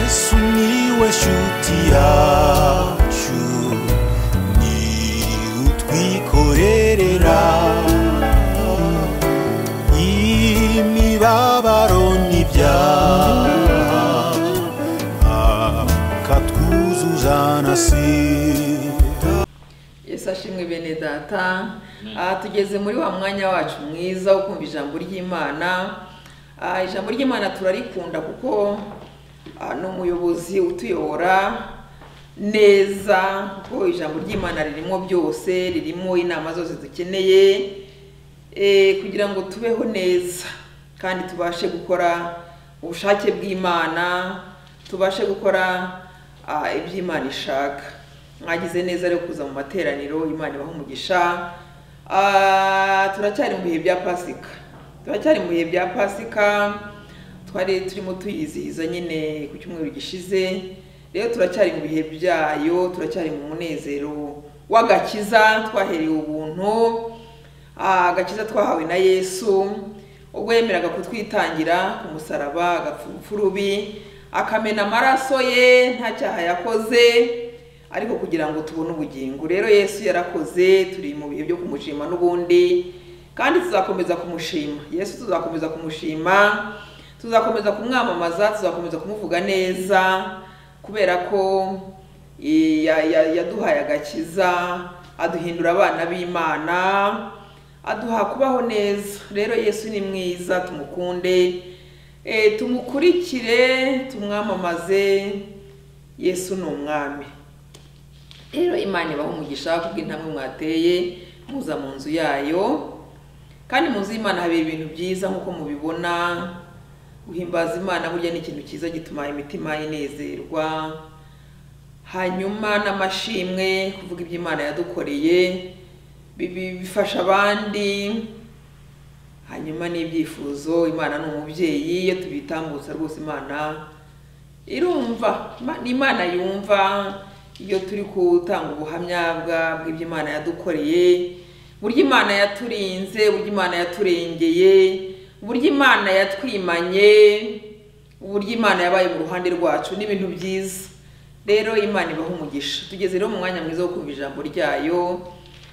sumiłeś utiaciu ni utwikorerera imibabaro n'ibyaha akatwuzuza na sida yesu ashimwe bene data aha tugeze muri wa mwanya wacu mwiza wo kumva ijambo ry'imana Ah, ijambo ry'imana turarikunda kuko ah, ni umuyobozi utuyobora neza kuko ijambo ry'imana ririmo byose ririmo inama zose dukeneye eh, kugira ngo tubeho neza kandi tubashe gukora ubushake bw'imana tubashe gukora ah, ibyo imana ishaka mwagize neza rero kuza mu materaniro imana ibaha umugisha Ah, turacyari mu bihe bya pasika turacyari mu bihe bya pasika twari turimo tuyizihiza nyine ku cyumweru gishize rero turacyari mu bihe byayo turacyari mu munezero w'agakiza twahereye ubuntu Ah, agakiza twahawe na yesu ubwo yemeraga kutwitangira ku musaraba agapfa urupfurubi akamena amaraso ye nta cyaha yakoze ariko kugira ngo tubone ubugingo rero yesu yarakoze turi mu bihe byo kumushima n'ubundi kandi tuzakomeza kumushima yesu tuzakomeza kumushima tuzakomeza kumwamamaza tuzakomeza kumuvuga neza kubera ko eh, ya- ya- yaduhaye agakiza aduhindura abana b'imana aduha kubaho neza rero yesu ni mwiza tumukunde Eh, tumukurikire tumwamamaze yesu ni umwami rero imana ibaha umugisha kubw'intambwe mwateye muza mu nzu yayo kandi mu nzu y'imana habera ibintu byiza nk'uko mubibona guhimbaza imana burya ni ikintu cyiza gituma imitima inezerwa hanyuma n'amashimwe kuvuga ibyo imana yadukoreye bi- bi- bifasha abandi hanyuma n'ibyifuzo imana ni umubyeyi iyo tubitambutsa rwose imana irumva Ima- imana yumva iyo turi gutanga ubuhamya bwa- bw'ibyo imana yadukoreye buryo imana yaturinze buryo imana yaturengeye buryo imana yatwimanye uburyo imana yabaye mu ruhande rwacu ni ibintu byiza rero imana ibaha umugisha tugeze rero mu mwanya mwiza wo kumva ijambo ryayo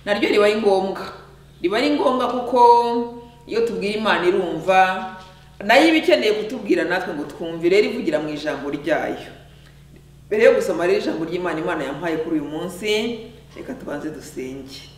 naryo riba ari ngombwa riba ari ngombwa kuko iyo tubwira imana irumva nayo iba ikeneye kutubwira natwe ngo twumve rero ivugira mu ijambo ryayo mbere yo gusoma rero ijambo ry'imana imana yampaye kuri uyu munsi reka tubanze dusenge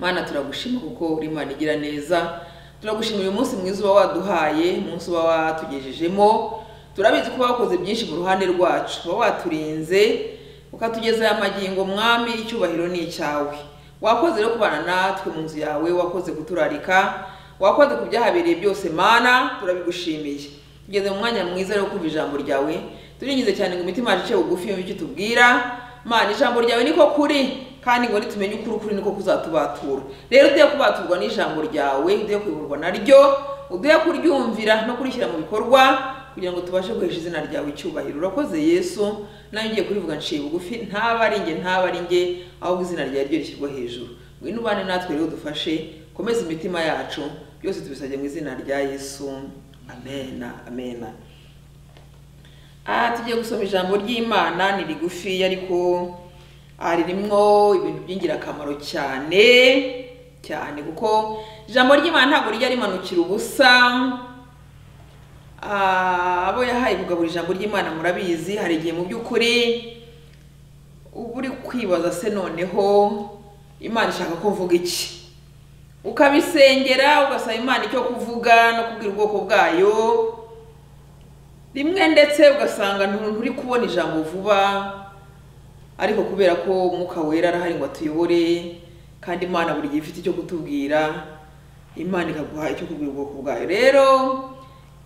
mana turagushima kuko uri imana igira neza turagushima uyu munsi mwiza uba waduhaye umunsi uba watugejejemo turabizi ko wakoze byinshi mu ruhande rwacu uba waturinze ukatugeza aya magingo mwami icyubahiro ni icyawe wakoze rero kubana natwe mu nzu yawe wakoze kuturarika wakoze ku byahabereye byose mana turabigushimiye tugeze mu mwanya mwiza rero kumva ijambo ryawe turingize cyane ngo imitima yacu ice bugufi yumve icyo tubwira mana ijambo ryawe niko kuri kandi ngo nitumenye ukuri ukuri niko kuzatubatura rero uduhe kubaturwa n'ijambo ryawe uduhe kuyoborwa naryo uduhe kuryumvira no kurishyira mu bikorwa kugira ngo tubashe guhesha izina ryawe icyubahiro urakoze yesu nawe ugiye kurivuga nciye bugufi ntaba ari njye ntaba ari njye ahubwo izina ryawe ryo rishyirwa hejuru ngwino ubane natwe rero dufashe komeza imitima yacu byose tubisabye mu izina rya yesu amena amena aha tugiye gusoma ijambo ry'imana ni rigufi ariko ah, ririmo ibintu by'ingirakamaro cyane cyane kuko ijambo ry'imana ntabwo rijya rimanukira ubusa Ah, abo yahaye kugabura ijambo ry'imana murabizi hari igihe mu by'ukuri uba uri kwibaza se noneho imana ishaka ko mvuga iki ukabisengera ugasaba imana icyo kuvuga no kubwira ubwoko bwayo rimwe ndetse ugasanga ntu- nturi kubona ijambo vuba ariko kubera ko umwuka wera arahari ngo atuyobore kandi imana buri gihe ifite icyo kutubwira imana ikaguha icyo kubwira ubwoko bwayo rero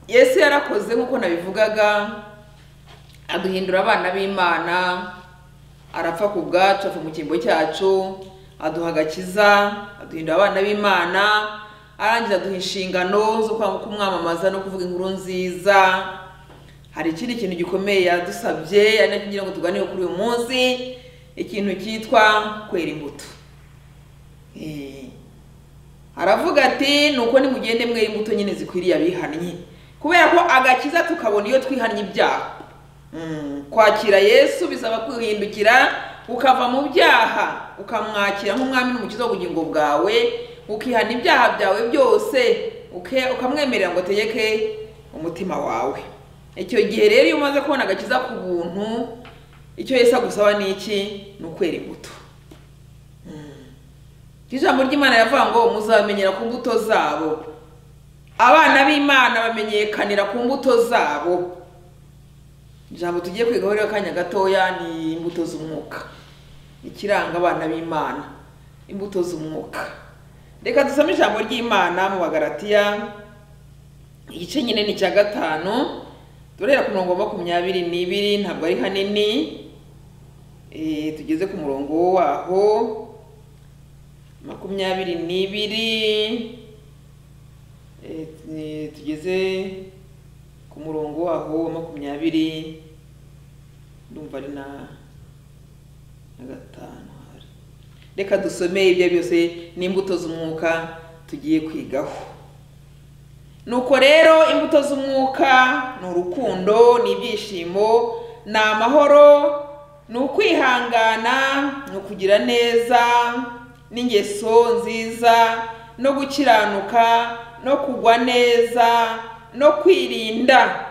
yesu yarakoze nk'uko nabivugaga aduhindura abana b'imana arapfa ku bwacu apfa mu cyimbo cyacu aduha agakiza aduhindura abana b'imana arangiza aduha inshingano zo kwa- kumwamamaza no kuvuga inkuru nziza hari ikindi kintu gikomeye yadusabye ari nacyo ngira ngo tuganire kuri uyu munsi ikintu cyitwa kwera imbuto Eh, aravuga ati nuko nimugende mwera imbuto nyine zikwiriye abihannye kubera ko agakiza tukabona iyo twihannye ibyaha Mm, kwakira yesu bisaba kwihindukira ukava mu byaha ukamwakira nk'umwami n'umukiza w'ubugingo bwawe ukihana ibyaha byawe byose uke- ukamwemerera ngo ategeke umutima wawe icyo gihe rero iyo umaze kubona agakiza ku buntu icyo yesu agusaba ni iki ni ukwera imbuto Mm. ijambo ry'imana yavuga ngo muzabamenyera ku mbuto zabo abana b'imana bamenyekanira ku mbuto zabo ijambo tugiye kwigaho rero akanya gatoya ni imbuto z'umwuka ikiranga abana b'imana imbuto z'umwuka reka dusome ijambo ry'imana mu bagaratiya igice nyine ni icya gatanu turahera ku murongo wa makumyabiri n'ibiri ntabwo ari hanini Eh, tugeze ku murongo waho makumyabiri n'ibiri Eh, ni- tugeze ku murongo waho wa makumyabiri ndumva ari na na gatanu hari reka dusome ibyo byose n'imbuto z'umwuka tugiye kwigaho nuko rero imbuto z'umwuka ni urukundo ni ibyishimo ni amahoro ni ukwihangana ni ukugira neza n'ingeso nziza no gukiranuka no kugwa neza no kwirinda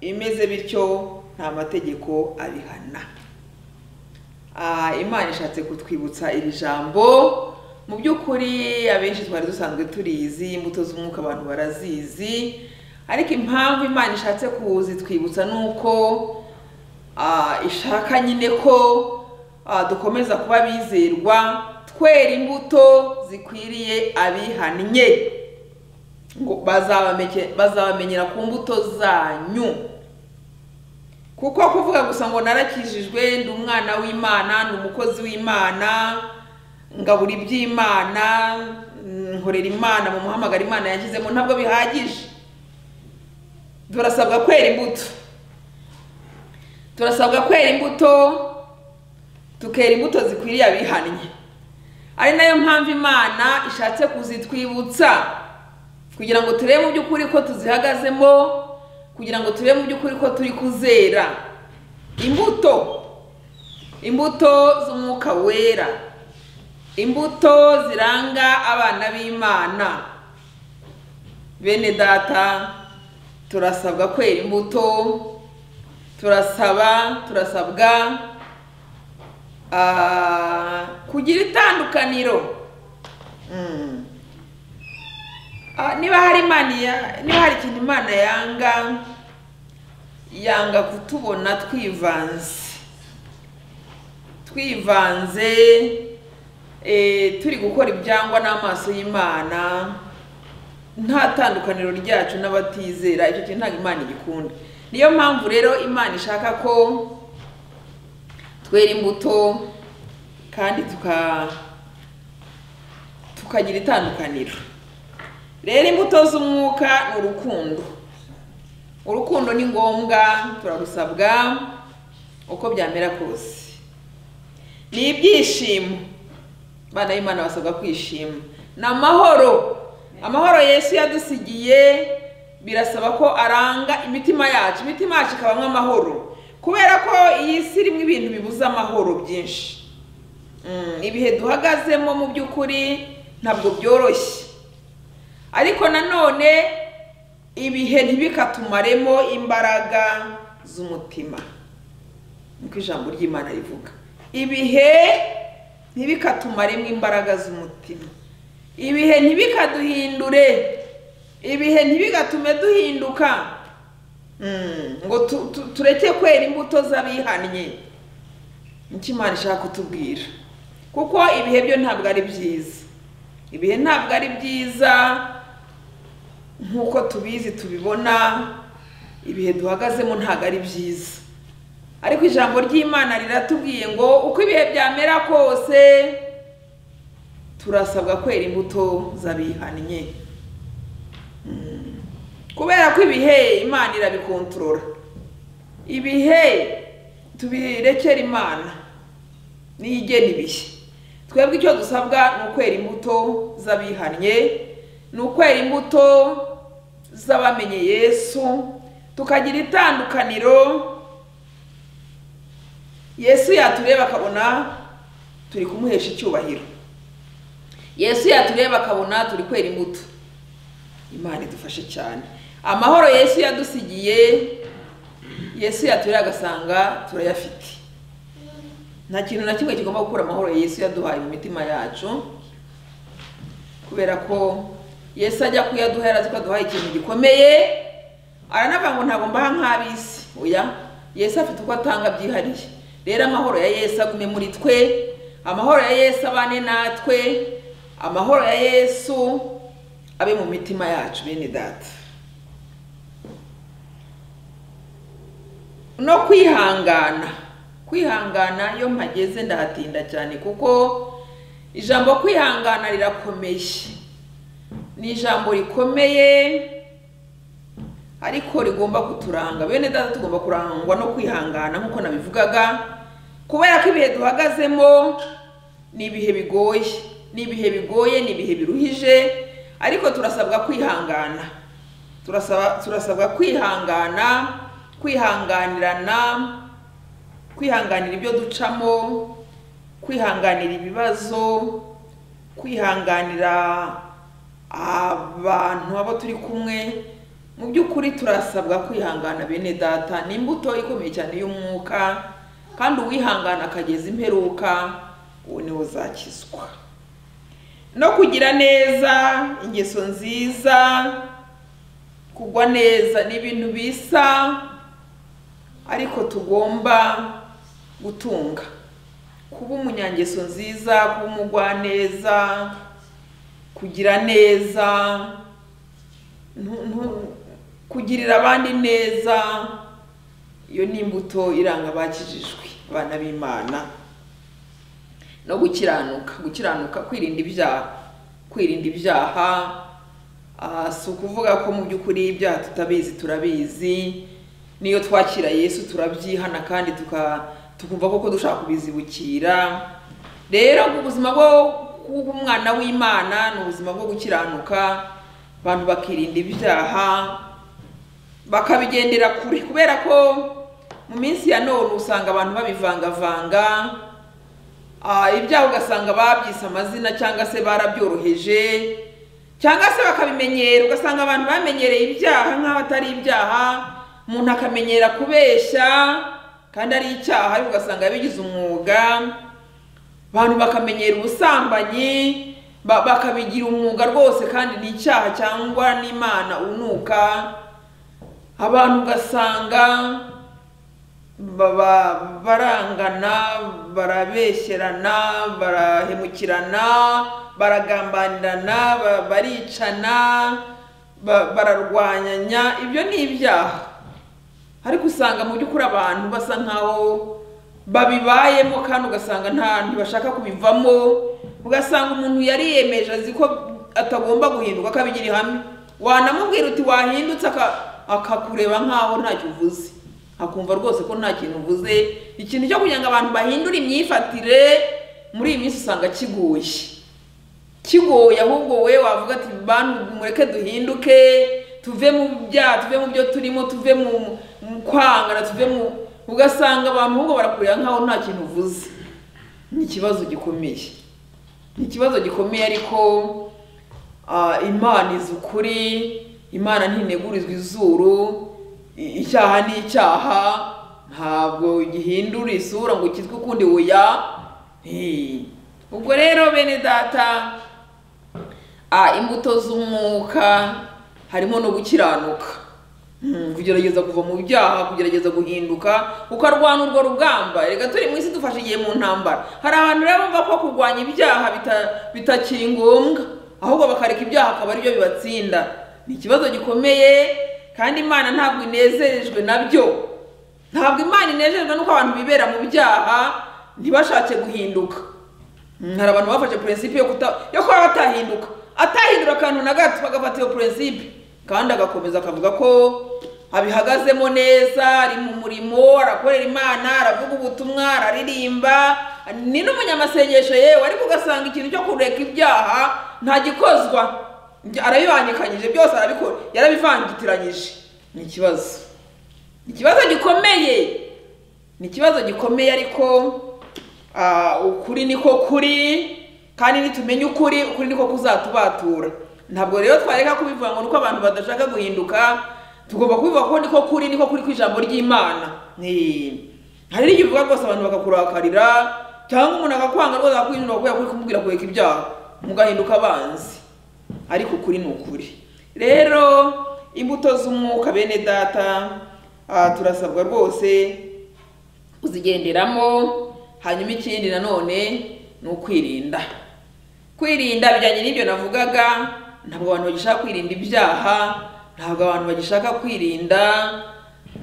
imeze bityo nta mategeko abihana Ah, imana ishatse kutwibutsa iri jambo mu by'ukuri abenshi twari dusanzwe turizi imbuto z'umwuka abantu barazizi ariko impamvu imana ishatse kuzitwibutsa ni uko ah, ishaka nyine ko ah, dukomeza kuba bizerwa twera imbuto zikwiriye abihannye ngo bazabameke- bazabamenyera ku mbuto zanyu kuko kuvuga gusa ngo narakijijwe ndi umwana w'imana ndi umukozi w'imana ngabura iby'imana mm, nkorera imana mu muhamagaro imana yagizemo ntabwo bihagije turasabwa kwera imbuto turasabwa kwera imbuto tukera imbuto zikwiriye abihannye ari nayo mpamvu imana ishatse kuzitwibutsa kugira ngo turebe mu by'ukuri ko tuzihagazemo kugira ngo turebe mu by'ukuri ko turi kuzera imbuto imbuto z'umwuka wera imbuto ziranga abana b'imana bene data turasabwa kwera imbuto turasaba turasabwa ah, kugira itandukaniro Mm. Ah, niba hari imana ya- niba hari ikintu imana yanga yanga kutubona twivanze twivanze eh, turi gukora ibyangwa n'amaso y'imana nta tandukaniro ryacu n'abatizera icyo kintu ntabwo imana igikunda niyo mpamvu rero imana ishaka ko twera imbuto kandi tuka tukagira itandukaniro rero imbuto z'umwuka ni urukundo urukundo ni ngombwa turarusabwa uko byamera kose ni ibyishimo abana b'imana basabwa kwishima ni amahoro amahoro yesu yadusigiye birasaba ko aranga imitima yacu imitima yacu ikabamo amahoro kubera ko iyi si irimo ibintu bibuze amahoro byinshi Mm, ibihe duhagazemo mu by'ukuri ntabwo byoroshye ariko nanone ibihe ntibikatumaremo imbaraga z'umutima niko ijambo ry'imana rivuga ibihe ntibikatumaremo imbaraga z'umutima ibihe ntibikaduhindure ibihe ntibigatume duhinduka Mm, ngo tu- tu- tureke kwera imbuto z'abihannye nicyo imana ishaka kutubwira kuko ibihe byo ntabwo ari byiza ibihe ntabwo ari byiza nk'uko tubizi tubibona ibihe duhagazemo ntabwo ari byiza ariko ijambo ry'imana riratubwiye ngo uko ibihe byamera kose turasabwa kwera imbuto z'abihannye Mm. kubera ko ibihe imana irabikontorora ibihe tubirekera imana niyo igena ibihe twebwe icyo dusabwa ni ukwera imbuto z'abihannye ni ukwera imbuto z'abamenye yesu tukagira itandukaniro yesu yatureba akabona turi kumuhesha icyubahiro yesu yatureba akabona turi kwera imbuto imana idufashe cyane amahoro yesu yadusigiye yesu yatureba agasanga turayafite nta kintu na kimwe kigomba gukura amahoro yesu yaduhaye mu mitima yacu kubera ko yesu ajya kuyaduha yari azi ko aduhaye ikintu gikomeye aranavuga ngo ntabwo mbaha nk'ab'isi oya yesu afite uko atanga byihariye rero amahoro ya yesu agume muri twe amahoro ya yesu abane natwe amahoro ya yesu abe mu mitima yacu bene data no kwihangana kwihangana iyo mpageze ndahatinda cyane kuko ijambo kwihangana rirakomeye ni ijambo rikomeye ariko rigomba kuturanga bene data tugomba kurangwa no kwihangana nk'uko nabivugaga kubera ko ibihe duhagazemo ni ibihe bigoye ni ibihe bigoye ni ibihe biruhije ariko turasabwa kwihangana turasaba turasabwa kwihangana kwihanganirana kwihanganira ibyo ducamo kwihanganira ibibazo kwihanganira abantu abo turi kumwe mu by'ukuri turasabwa kwihangana bene data ni imbuto ikomeye cyane y'umwuka kandi uwihangana akageza imperuka uwo niwe uzakizwa no kugira neza ingeso nziza kugwa neza ni ibintu bisa ariko tugomba gutunga kuba umunyangeso nziza kuba umugwaneza kugira neza ntu- ntu- kugirira abandi neza iyo ni imbuto iranga abakijijwe abana b'imana no gukiranuka gukiranuka kwirinda ibyaha kwirinda ibyaha ah, si ukuvuga ko mu by'ukuri ibyaha tutabizi turabizi n'iyo twakira yesu turabyihana kandi tuka- tukumva koko dushaka kubizibukira rero ubuzima bwo kuba umwana w'imana ni ubuzima bwo gukiranuka abantu bakirinda ibyaha bakabigendera kure kubera ko mu minsi ya none usanga abantu babivangavanga Ah, ibyaha ugasanga babyise amazina cyangwa se barabyoroheje cyangwa se bakabimenyera ugasanga abantu bamenyereye ibyaha nk'aho atari ibyaha umuntu akamenyera kubeshya kandi ari icyaha ariko ugasanga yabigize umwuga abantu bakamenyera ubusambanyi ba- bakabigira umwuga rwose kandi ni icyaha cyangwa n'imana unuka abantu ugasanga baba barangana barabeshyerana barahemukirana baragambanirana ba- baricana ba- bararwanyanya ibyo ni ibyaha ariko usanga mu by'ukuri abantu basa nkaho babibayemo kandi ugasanga nta ntibashaka kubivamo ugasanga umuntu yari yemeje azi ko atagomba guhinduka akabigira ihame wanamubwira uti wahindutse aka- akakureba nkaho ntacyo uvuze akumva rwose ko nta kintu uvuze ikintu cyo kugira ngo abantu bahindure imyifatire muri iyi minsi usanga kigoye kigoye ahubwo wowe wavuga ati bantu mureke duhinduke tuve mu byaha tuve mu byo turimo tuve mu mu kwangana tuve mu ugasanga abantu ahubwo barakureba nkaho nta kintu uvuze ni ikibazo gikomeye ni ikibazo gikomeye ariko ah, imana izi ukuri imana ntinegurizwa izuru i- icyaha ni icyaha ntabwo gihindura isura ngo kitwe ukundi oya Eh. ubwo rero bene data ah, imbuto z'umwuka harimo no gukiranuka Mm, kugerageza kuva mu byaha kugerageza guhinduka ukarwana urwo rugamba reka turi mu isi dufashe igihe mu ntambara hari abantu rero bumva ko kurwanya ibyaha bita- bitakiri ngombwa ahubwo bakareka ibyaha akaba aribyo bibatsinda ni ikibazo gikomeye kandi imana ntabwo inezerejwe nabyo ntabwo imana inezerejwe nuko abantu bibera mu byaha ntibashake guhinduka Mm, hari abantu bafashe prinsipe yo kuta yo kuba batahinduka atahindura akantu na gato bagafata iyo prinsipe kandi agakomeza akavuga ko abihagazemo neza ari mu murimo arakorera imana aravuga ubutumwa araririmba ni n'umunyamasengesho yewe ariko ugasanga ikintu cyo kureka ibyaha ntagikozwa arabibangikanyije byose arabikora yarabivangitiranyije ni ikibazo ikibazo gikomeye ni ikibazo gikomeye ariko ah, ukuri niko kuri kandi nitumenye ukuri ukuri niko kuzatubatura ntabwo rero twareka kubivuga ngo nuko abantu badashaka guhinduka tugomba kubivuga ko niko kuri niko kuri ku ijambo ry'imana Ni- hari n'igihe uvuga rwose abantu bakakurakarira cyangwa umuntu akakwanga rwose akakwinjira kubera kuri kumubwira kureka ibyaha mugahinduka abanzi ariko ukuri ni ukuri rero imbuto z'umwuka bene data ah, turasabwa rwose kuzigenderamo hanyuma ikindi nanone ni ukwirinda kwirinda bijyanye n'ibyo navugaga ntabwo abantu bagishaka kwirinda ibyaha ntabwo abantu bagishaka kwirinda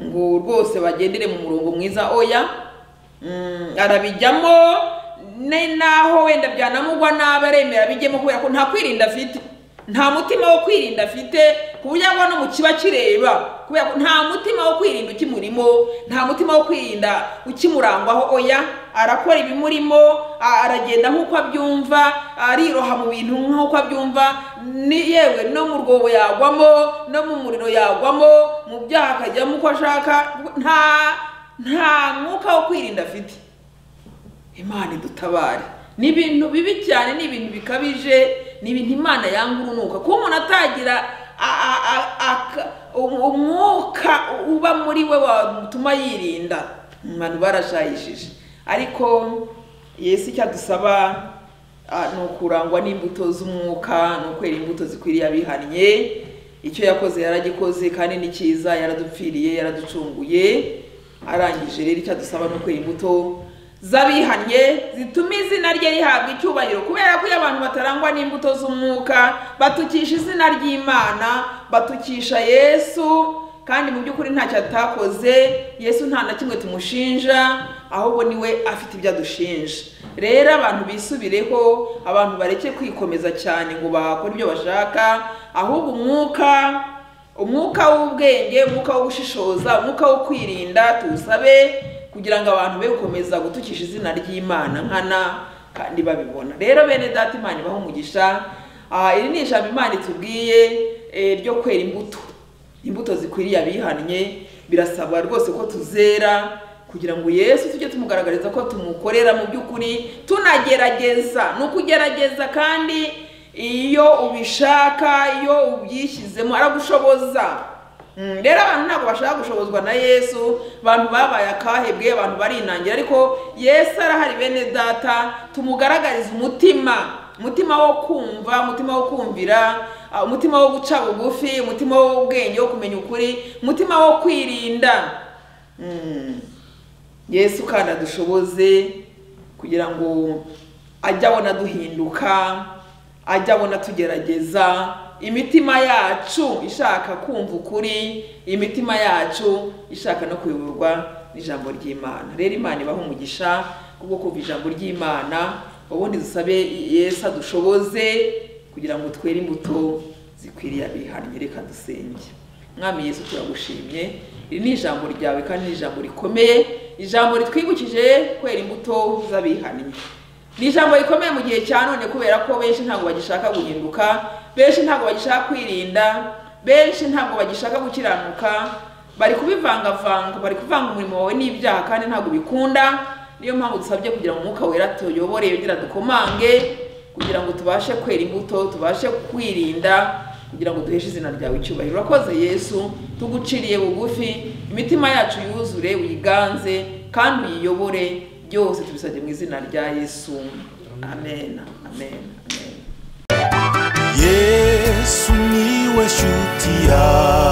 ngo rwose bagendere mu murongo mwiza oya Mm, arabijyamo ne- naho wenda byanamugwa nabi aremera bijyemo kubera ko nta kwirinda afite nta mutima wo kwirinda afite ku buryo agwa no mu kiba kireba kubera ko nta mutima wo kwirinda ukimurimo nta mutima wo kwirinda ukimurangwaho oya arakora ibimurimo a- aragenda nk'uko abyumva ariroha mu bintu nk'uko abyumva ni yewe no mu rwobo yagwamo no mu muriro yagwamo mu byaha akajyamo uko ashaka nta nta mwuka wo kwirinda afite imana idutabare ni ibintu bibi cyane ni ibintu bikabije ni ibintu imana yanga urunuka kuba umuntu atagira a- a- a- aka- um- umwuka uba muri we watuma yirinda abantu barashayishije ariko yesu icyo adusaba ah, ni ukurangwa n'imbuto z'umwuka ni ukwera imbuto zikwiriye abihannye icyo yakoze yaragikoze kandi ni cyiza yaradupfiriye yaraducunguye arangije rero icyo adusaba ni ukwera imbuto z'abihannye zituma izina rye rihabwa icyubahiro kubera ko iyo abantu batarangwa n'imbuto z'umwuka batukisha izina ry'imana batukisha yesu kandi mu by'ukuri ntacyo atakoze yesu nta na kimwe tumushinja ahubwo niwe afite ibyo adushinja rero abantu bisubireho abantu bareke kwikomeza cyane ngo bakore ibyo bashaka ahubwo umwuka umwuka w'ubwenge umwuka wo gushishoza umwuka wo kwirinda tuwusabe kugira ngo abantu be gukomeza gutukisha izina ry'imana nkana kandi babibona rero bene data imana ibaho umugisha Ah, iri ni ijambo imana itubwiye eh, ryo kwera imbuto imbuto zikwiriye abihannye birasabwa rwose ko tuzera kugira ngo yesu tujye tumugaragariza ko tumukorera mu by'ukuri tunagerageza ni ukugerageza kandi iyo ubishaka iyo ubyishyizemo aragushoboza Mm, rero abantu ntabwo bashaka gushobozwa na yesu abantu babaye akahebwe abantu barinangira ariko yesu arahari bene data tumugaragarize umutima umutima wo kumva umutima wo kumvira ah, umutima wo guca bugufi umutima w'ubwenge wo kumenya ukuri umutima wo kwirinda Mm. yesu kandi adushoboze kugira ngo ajye abona duhinduka ajye abona tugerageza imitima yacu ishaka kumva ukuri imitima yacu ishaka no kuyoborwa n'ijambo ry'imana rero imana ibaho umugisha kubwo kumva ijambo ry'imana ubundi dusabe yesu adushoboze kugira ngo twere imbuto zikwiriye abihannye reka dusenge mwami yesu turagushimye iri ni ijambo ryawe kandi ni ijambo rikomeye ijambo ritwibukije kwera imbuto z'abihannye ni ijambo rikomeye mu gihe cya none kubera ko benshi ntabwo bagishaka guhinduka benshi ntabwo bagishaka kwirinda benshi ntabwo bagishaka gukiranuka bari kubivangavanga bari kuvanga umurimo wawe n'ibyaha kandi ntabwo bikunda niyo mpamvu dusabye kugira ngo umwuka wera tuyobore yongera dukomange kugira ngo tubashe kwera imbuto tubashe kwirinda kugira ngo duheshe izina ryawe icyubahiro urakoze yesu tuguciriye bugufi imitima yacu yuzure uyiganze kandi uyiyobore byose tubisabye mu izina rya yesu amen amen amen yesu niwe shuti yawe